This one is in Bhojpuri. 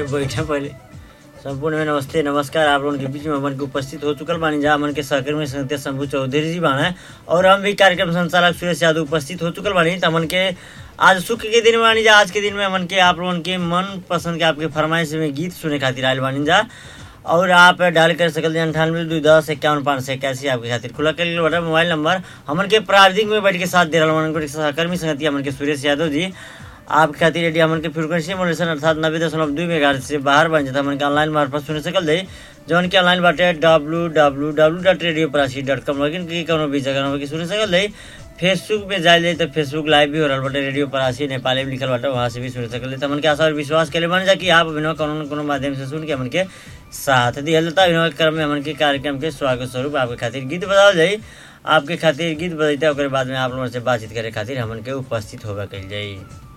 बैठा पहले संपूर्ण में नमस्ते नमस्कार आप लोगों के बीच में हमन के उपस्थित हो चुकल बानी जा हमन के सहकर्मी संगते शंभू चौधरी जी बाना और हम भी कार्यक्रम संचालक सुरेश यादव उपस्थित हो चुकल बानी तो हमन के आज सुख के दिन में बानी जा आज के दिन में हमन के आप लोगन के मन पसंद के आपके फरमाइश में गीत सुने खातिर आयल बानी जा और आप डायल कर सकल अंठानवे दो दस इक्यावन पाँच सौ इक्यासी आपके खातिर खुला कर लिया बटा मोबाइल नंबर हमन के प्राविधिक में बैठ के साथ दे रहा हमन के सहकर्मी संगति हमन के सुरेश यादव जी आपके खातिर यदि हमन के फ्रिक्वेंसी मॉड्यूलेशन अर्थात नब्बे दशमलव दू मेगा से बाहर बन जाता हमन के ऑनलाइन मार्फत सुन सकल जाई जौन के ऑनलाइन बाटे W W W dot radio परासी डॉट कॉम लॉगिन की कोनो भी जगह नंबर के सुन सकल जाई फेसबुक पे जाए जाए तो फेसबुक लाइव भी हो रहा बाटे रेडियो परासी नेपाली में लिखल बाटे वहाँ से भी सुन सकल जाई तो हमन के आशा और विश्वास के लिए बन जा कि आप अभिनव कोनो न कोनो माध्यम से सुन के हमन के साथ दिया जाता अभिनव क्रम में हमन के कार्यक्रम के स्वागत स्वरूप आपके खातिर गीत बताओ जाई आपके खातिर गीत बजैते ओकरे बाद में आप लोगों से बातचीत करे खातिर हमन के उपस्थित होगा कल जाई